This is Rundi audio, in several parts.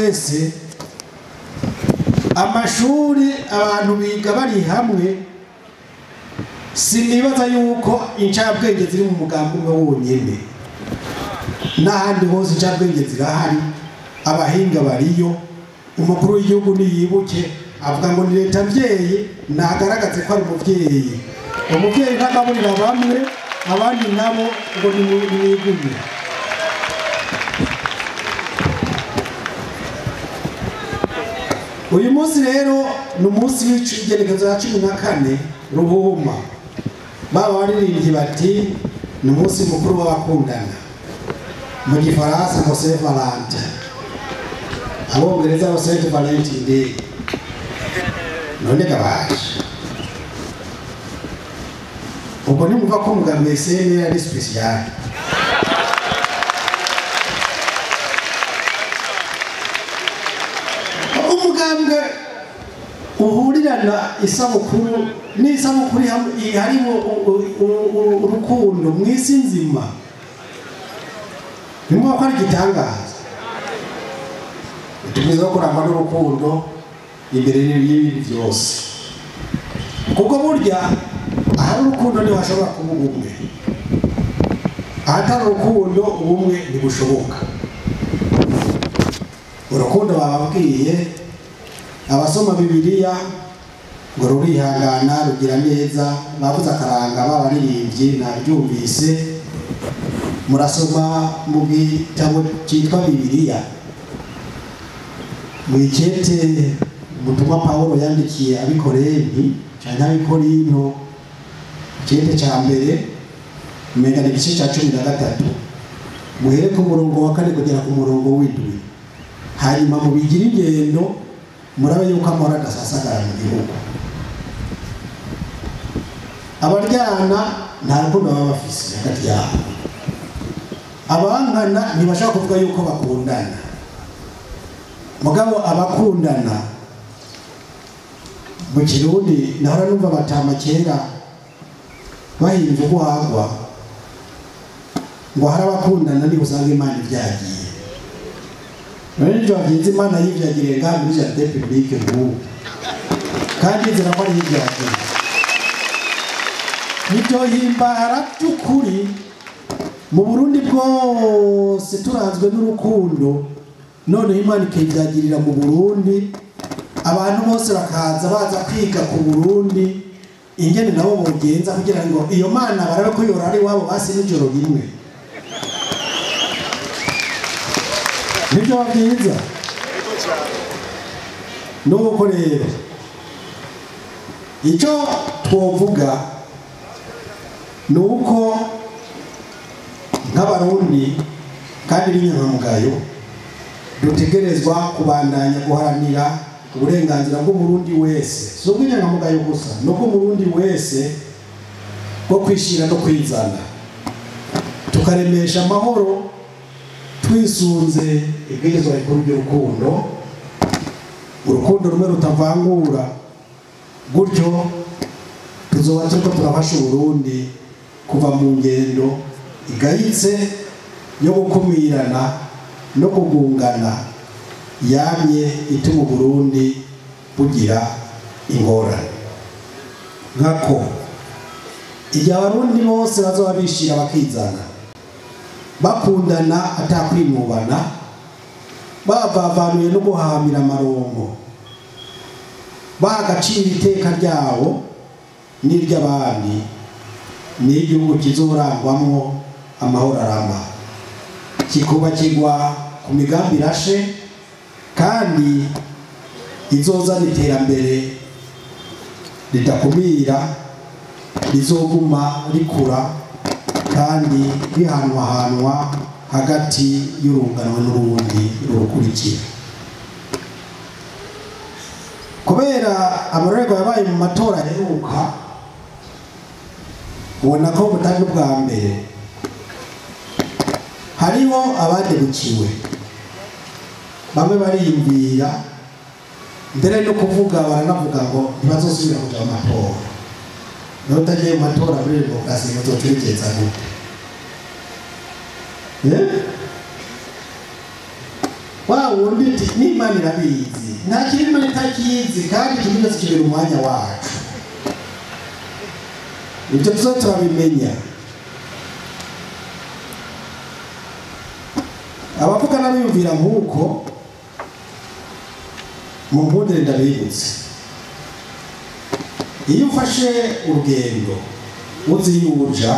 wese amashuri abantu biga bari hamwe sinibaza yuko incabwenge ziri mu mugambi umwe wonyene n'ahandi hose incabwenge zirahari abahinga bariyo umukuru w'igihugu niyibuke avuga ngo ni leta mvyeyi nagaragaze ko ari umuvyeyi umuvyeyi ntagaburira bamwe abandi nabo ngo nimwigume uyu munsi rero ni umunsi w'igenekezo ya cumi na kane ruhuma baba baririmbyi bati ni umunsi mukuru w'abakundana mu gifaransa ngo saint valentin abongereza ngo saint valentin day none gabaje ubwo nimumva ko umugambi sene ari special umugambwe uhurirana isabukuru n'isabukuru iham- harimo u- u- u- u- urukundo mu isi nzima nimba ko ari igitangaza tugeze no kurangwa n'urukundo imbere y'ibindi byose kuko burya ahari urukundo niho hashobora kuba ubumwe ahatari urukundo ubumwe ntibushoboka urukundo bababwiye abasoma bibiliya ngo rurihangana rugira neza bavuze akaranga b'abaririmbyi nabyumvise murasoma mu gitabo cyitwa bibiliya mu ikete ubutumwa pawulo yandikiye abikorenti cyane abikorinto ikete cya mbere umenya igice cya cumi na gatatu muhere ku murongo wa kane kugera ku murongo w'indwi hanyuma mubigira ingendo murabe yuko amahoro adasasagara mu gihugu abaryana nta rukundo baba bafise hagati yabo abangana ntibashaka kuvuga yuko bakundana mugabo abakundana mu kirundi nahora numva batama kera bahinze ubuhagwa ngo hari abakundana niba usanga imana ibyagiye none nibyo bagenzi imana yibyagiriye ngaha muri jardin publique nk'ubu kandi nzira ko ari yibyagiye nibyohimbara by'ukuri mu burundi bwose turanzwe n'urukundo noneho imana ikibyagirira mu burundi abantu bose bakaza baza kwiga ku burundi ingene nabo bogenza kugira ngo iyo mana barabe ko yora ari iwabo basi n'ijoro rimwe nibyo byiza nuko rero icyo twovuga ni uko nk'abarundi kandi b'inyangamugayo dutegerezwa kubandanya guharanira uburenganzira bw'umurundi wese si ubw'inyangamugayo gusa ni ubw'umurundi wese bwo kwishyira no kwizana tukaremesha amahoro twisunze ibwirizwa rikuru ry'urukundo urukundo rumwe rutavangura gutyo tuzoba turiko turafasha uburundi kuva mu ngendo igayitse yo gukumirana no kugungana yamye ituma uburundi bugira ingorane nkako igihe abarundi bose bazoba bishira bakizana bakundana atakwinubana bavavanuye no guhahamira amarongo baha agaciro iteka ryabo n'iry'abandi n'igihugu kizorangwamwo amahoro arama kikubakirwa ku migambi irashe kandi izozana iterambere ridakumira rizoguma rikura kandi rihanwahanwa hagati y'urunganwe n'urundi rurukurikira kubera amarorerwa yabaye mu matora aheruka ubona ko butari ubwa mbere hariho abadebukiwe bamwe bariyumvira mbere no kuvuga baranavuga ngo ntibazosubira kuja mu matora nawe utagiye mu matora muri demokarasi ngo uzotekereza gute Eh? wa wundi uti n'imana irabizi nta kintu imana itakizi kandi ikintu cyose kibera umwanya wacu ibyo tuzo turabimenya abavuga n'abiyumvira nk'uko mu mpundire ndabibutse iyo ufashe urugendo uzi iyo uja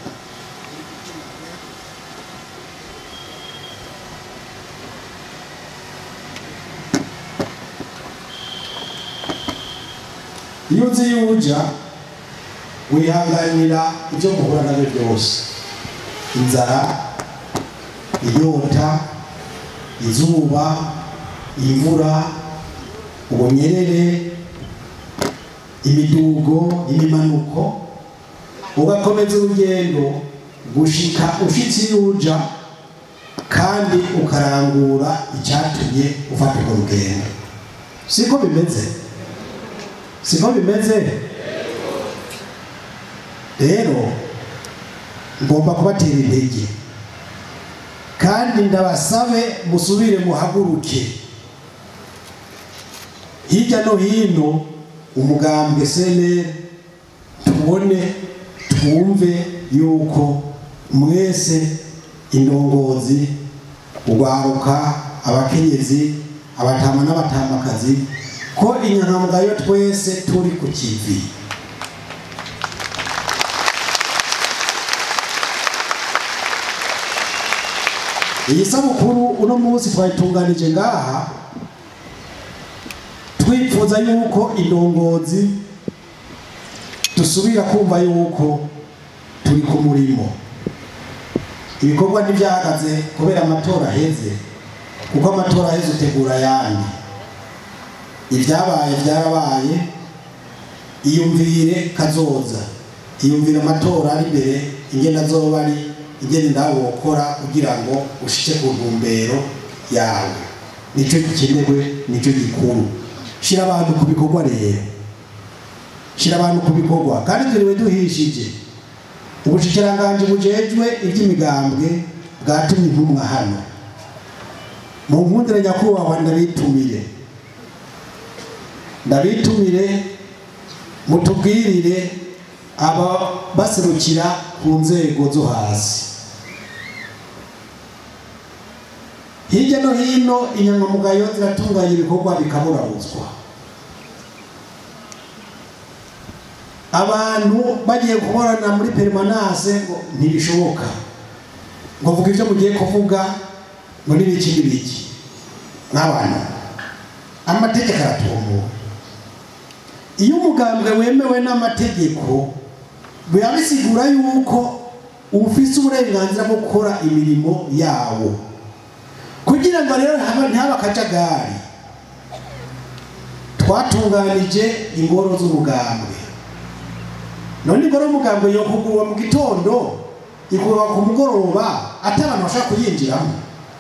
iyo uzi iyo uja wihanganira ibyo muhura nabyo byose inzara inyota izuba imvura ubunyerere imidugo imimanuko ugakomeza urugendo gushika ushitse iyo uja kandi ukarangura icyatumye ufata urwo rugendo siko bimeze siko bimeze rero ngomba kubatera intege kandi ndabasabe musubire muhaguruke hirya no hino umugambwe seneri tubone twumve yuko mwese indongozi urwaruka abakenyezi abatama n'abatamakazi ko inyangamugayo twese turi ku kivi iyi sabukuru uno munsi twayitunganije ngaha twifuza yuko indongozi dusubira kumva yuko turi ku murimo ibikorwa ntibyahagaze kubera amatora aheze kuko amatora aheze utegura ayandi ibyabaye byarabaye iyumvire kazoza iyumvire amatora ari imbere ingenda azoba ari ingene nawe wokora kugira ngo ushike ku ntumbero yawe nicyo gikenewe nicyo gikuru shira abantu ku bikorwa rero shira abantu ku bikorwa kandi turiwe duhishije ubushikiranganji bujejwe iby'imigambwe bwatumye intumwa hano mu nkundire nyakubahwa ndabitumire ndabitumire mutubwirire aba baserukira ku nzego zo hasi hirya no hino inyangamugayo ziratunganya ibikorwa bikaburabuzwa abantu bagiye gukorana muri perimanase ngo ntibishoboka ngo vuga ibyo mugiye kuvuga ngo n'ibiki n'ibiki nk'abantu amategeko aratumbuwe iyo umugambwe wemewe n'amategeko biba bisigura yuko ufise uburenganzira bwo gukora imirimo yawo kugira ngo rero ntihabe akajagari twatunganije ingoro z'umugambwe none ingoro y'umugambwe yo kugurwa mu gitondo igurwa ku mugoroba ati abantu bashaka kuyinjiramo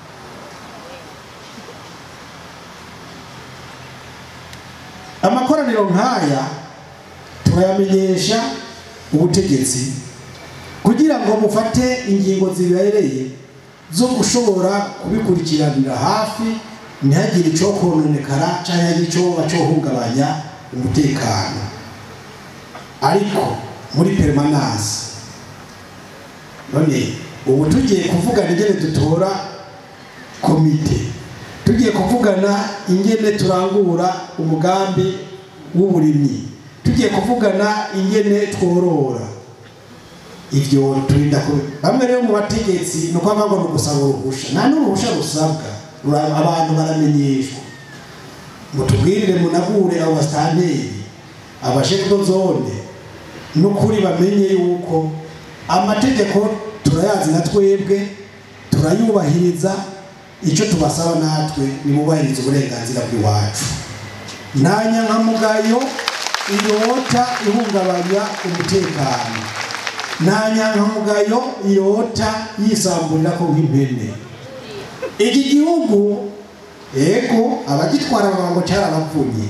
amakoraniro nk'aya turayamenyesha ubutegetsi kugira ngo mufate ingingo zibereye zo gushobora kubikurikiranira hafi ntihagire icyo kononekara cyangwa ntihagire icyo bacohungabanya umutekano ariko muri perimananse none ubu tugiye kuvugana ingene dutora komite tugiye kuvugana ingene turangura umugambi w'uburimyi tugiye kuvugana ingene tworora ibyo turinda ko bamwe rero mu bategetsi ni uko ngo ni ugusaba uruhusha nta n'uruhusha rusabwa abantu baramenyeshwa mutubwirire munagure abo basitanteri abashefu zone n'ukuri bamenye yuko amategeko turayazi na twebwe turayubahiriza icyo tubasaba natwe nimubahiriza uburenganzira bw'iwacu nta nyankamugayo irota ihungabanya umutekano nta nyankamugayo irota yisamburira ko nk'impene iki gihugu ego abagitwara bavuga ngo cyarabapfunye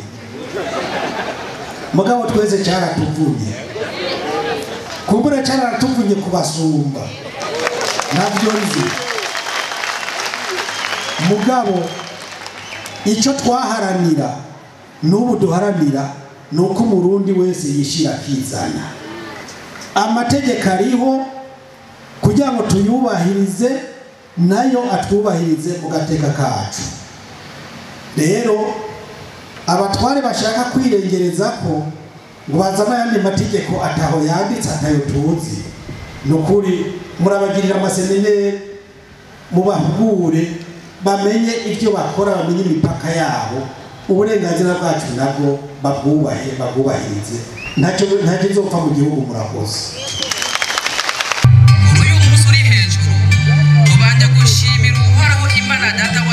mugabo twese cyaratuvunye kumbura cyaratuvunye kubasumba ntabyo nzi mugabo icyo twaharanira n'ubu duharanira ni uko umurundi wese yishyira akizana amategeko ariho kugira ngo tuyubahirize nayo atwubahirize mu gateka kacu rero abatware bashaka kwirengereza ko ngo bazane ayandi mategeko ataho yanditse atayo tuzi ni ukuri murabagirira amasemineri mubahugure bamenye ibyo bakora bamenye imipaka yabo uburenganzira bwacu nabwo babwubahe babwubahirize ntacyo ntacyo nzopfa mu gihugu murakoze uyu munsi uri hejuru tubanje gushimira uhoraho imana data